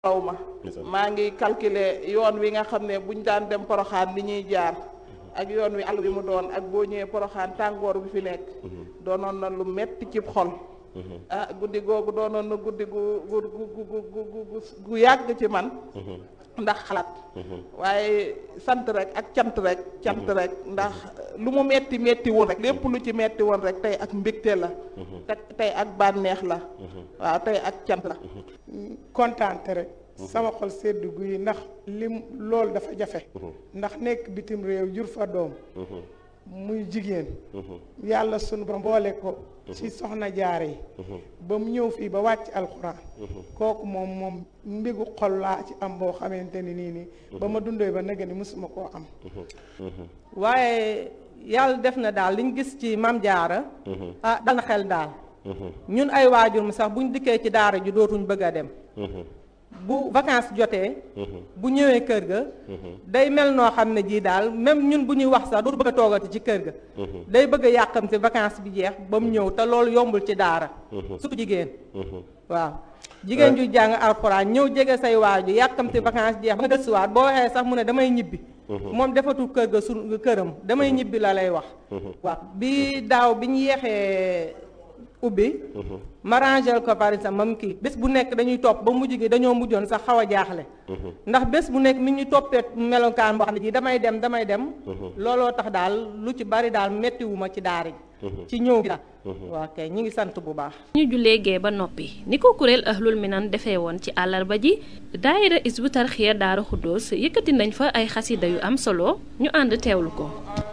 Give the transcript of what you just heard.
raw ma maa ngi calculer yoon wi nga xam ne buñ daan dem poroxaan li ñuy jaar ak yoon wi àll bi mu doon ak boo ñëwee poroxaan tàngoor bi fi nekk doonoon na lu metti cib xol ah guddi googu doonoon na guddi gu gu gu gu gu yàgg ci man ndax xalaat waaye sant rek ak cant rek cant rek ndax lu mu metti metti woon rek lépp lu ci metti woon rek tey ak mbégte la te tey ak bànneex la waaw tey ak cant la kontaante rek sama xol sedd guy ndax lim loolu dafa jafe ndax nekk bitim réew jur fa doom muy jigéen yàlla sunu ba mboole ko ci soxna jaare yi ba mu ñëw fii ba wàcc alxuraan kooku moom moom mbigu xol laa ci am boo xamante ni nii nii ba ma dundee ba nëgë ni mësuma koo am waaye yàlla def na daal liñ gis ci mam jaara ah dal na xel daal ñun ay waajur mu sax buñ dikkee ci daara ji dootuñ bëgg a dem bu vacances jotee bu ñëwee kër ga day mel noo xam ne jii daal même ñun bu ñuy wax sax dootu bëgg a toogati ci kër ga day bëgg a yàqamte vacances bi jeex ba mu ñëw te loolu yombul ci daara surtout jigéen waaw jigéen ju jàng alxuraan ñëw jege say waaju yàqamte vacances jeex ba nga gëstuwaat boo waxee sax mu ne damay ñibbi moom defatul kër ga su këram damay ñibbi la lay wax waaw bi daaw bi ñu yeexee ubbi ma rangel ko par exemple mam kii bés bu nekk dañuy topp ba mujj gi dañoo mujjoon sax xaw a jaaxle ndax bés bu nekk mi ñu toppee melokaan boo xam ne ji damay dem damay dem looloo tax daal lu ci bari daal mettiwuma ci daara ji ci ñëw gi daal waaw kay ñi ngi sant bu baax ñu jullee gee ba noppi ni ko kuréel ahlul minan defee woon ci àllarba ji daayira isbu tarxiya daara xuddoos yëkkati nañ fa ay xasida yu am solo ñu ànd teewlu ko